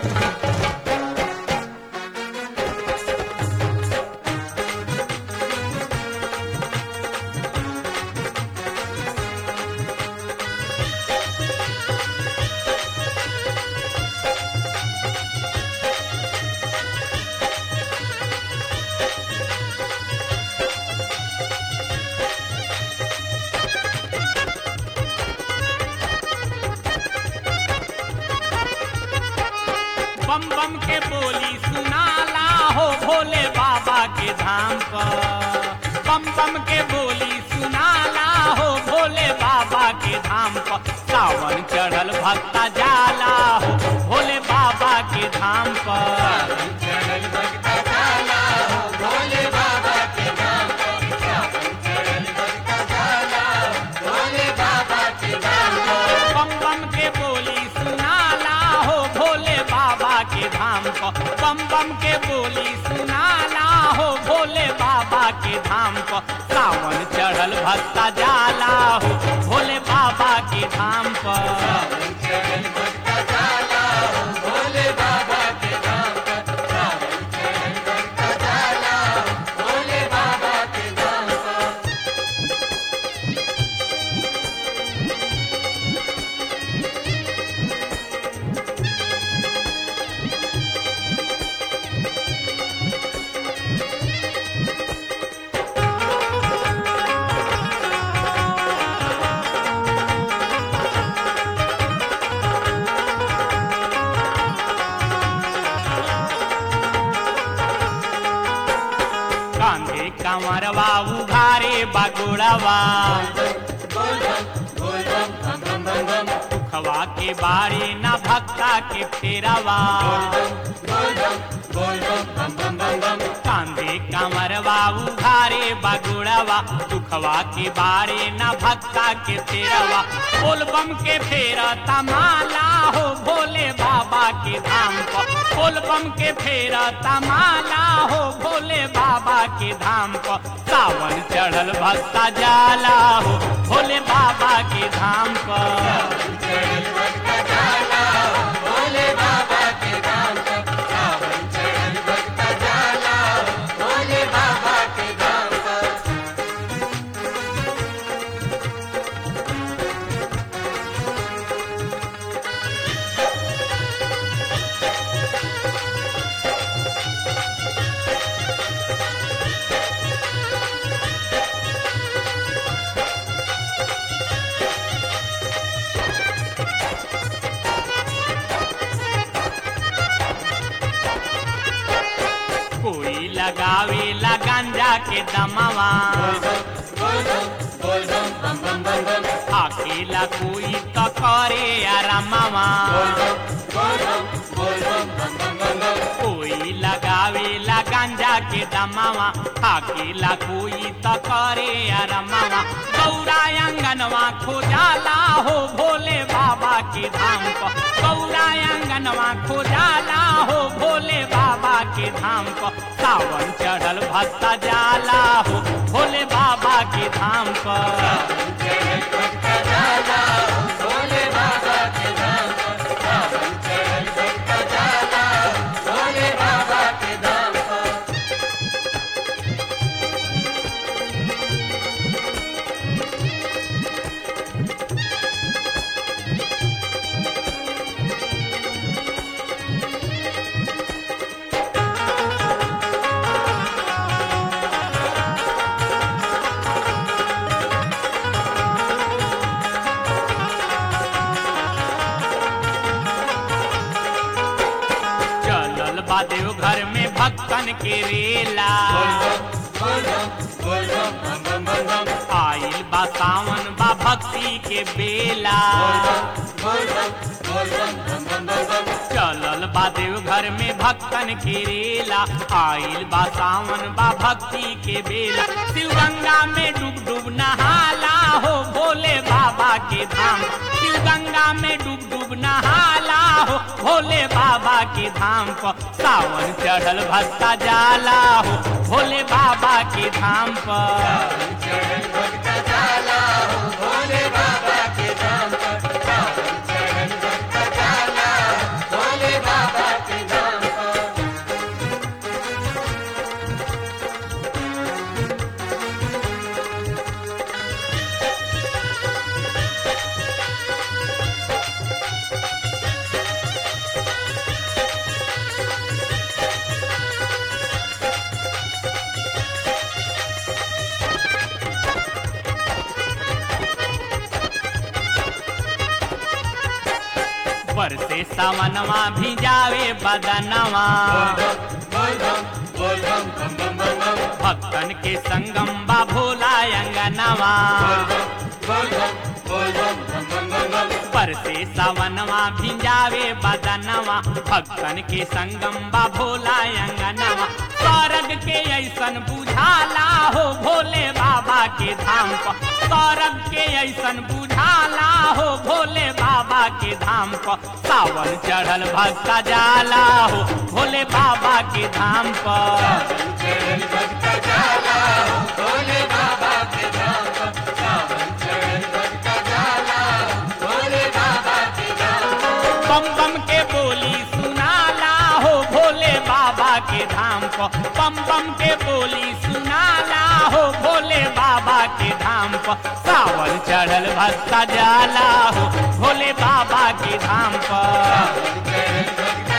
बम बम के बोली सुनाला हो भोले बाबा के धाम पर बम बम के बोली सुनाला हो भोले बाबा के धाम पर सावन चढ़ल भक्ता जाला हो भोले बाबा के धाम पर बम बम के बोली सुनाला हो भोले बाबा के धाम पर बम बम के बोली सुनाला हो भोले बाबा के धाम पर सावन चढ़ल भक्ता जाला हो भोले बाबा के धाम पर कांधे कमरवा उघारे बगुड़वा दुखवा के बारे न भक्ता के फेरवा कांधे कमरवा उघारे बगुड़वा दुखवा के बारे न भक्ता के फेरवा बोल बम के फेर तमाला हो भोले बाबा के धाम पर बोल बम के फेर तमाला हो भोले बाबा के धाम पर सावन चढ़ल भक्ता जाला हो भोले बाबा के धाम पर कोई लगावे ला गांजा के दमवा अकेला कोई तो करे आरामवा कोई लगावे ला गांजा के दमवा अकेला कोई तो करे आरामवा गौरा अंगनवा खोजाला हो भोले बाबा के धाम पर गौरा अंगनवा खोजाला हो भोले बाबा के धाम पर सावन चढ़ल भक्ता जाला हो भोले बाबा के धाम पर चलल बा देव घर में भक्तन के रेला आइल बा सावन बा भक्ति के बेला चलल बा देव घर में भक्तन के रेला आइल बा सावन बा भक्ति के बेला शिव गंगा में डूब डूब नहाला हो भोले बाबा के धाम शिव गंगा में डूब डूब नहाला हो भोले बाबा के धाम पर सावन चढ़ल भक्ता जाला हो भोले बाबा के धाम पर भोले बाबा पर से सावनवा भिजावे बदनवा भक्तन के संगम बा भोला अंगनवा पर से सावनवा भिजावे बदनवा भक्तन के संगम बा भोला अंगनवा स्वर्ग के ऐसन बुझाला हो भोले बाबा के धाम पर स्वर्ग के ऐसन बुझाला हो भोले बाबा के धाम पर सावन चढ़ल भक्ता जाला हो भोले बाबा के धाम पर बम बम के बोली सुनाला हो भोले बाबा के धाम पर बम बम के बोली सुनाला हो भोले बाबा के धाम पर सावन चढ़ल भक्ता जाला हो भोले बाबा के धाम पर